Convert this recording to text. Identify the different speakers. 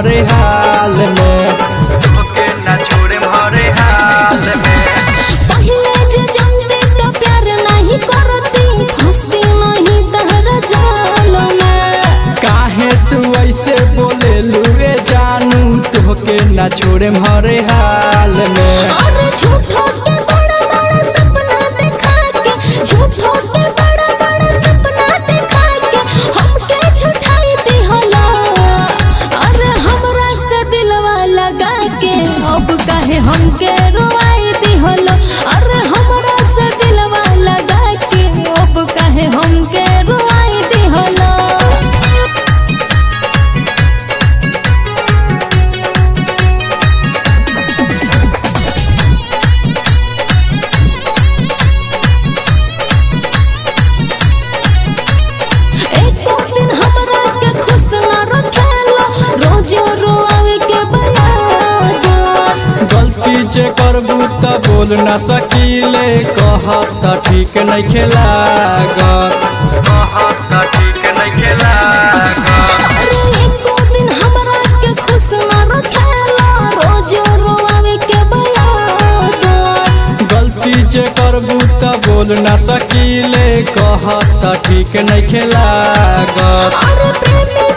Speaker 1: हरे हाल में
Speaker 2: तोके ना छोड़े हरे हाल में
Speaker 3: पहिले जे जानती तो प्यार नहीं करती फंसती नहीं तहरा जाल में
Speaker 1: काहे तू ऐसे बोले लुए जानू तोहके ना छोड़े हरे हाल में
Speaker 3: अरे झूठो के बड़ा बड़ा सपना दिखा के झूठो के बड़ा बड़ा सपना दिखा के हमके झूठाई दी होला अरे हमरा से दिलवा लगा के अब काहे हमके रोवाई दी होला अरे हमरा से दिलवा लगा के अब काहे हमके रोवाई दी होला एको दिन हमरा के खुश न रखेला रोज रोआवे के बयादा
Speaker 1: गलती जे करबू त बोल ना सकीले कहत त ठीक नहीं खेलागत
Speaker 2: कहत त ठीक नहीं खेला
Speaker 3: अरे एको दिन हमरा के खुश न रखेला रोज रोआवे के बयादा
Speaker 1: गलती जे करबू त बोल ना सकीले कहत त ठीक नहीं खेलागत
Speaker 3: अरे प्रेमी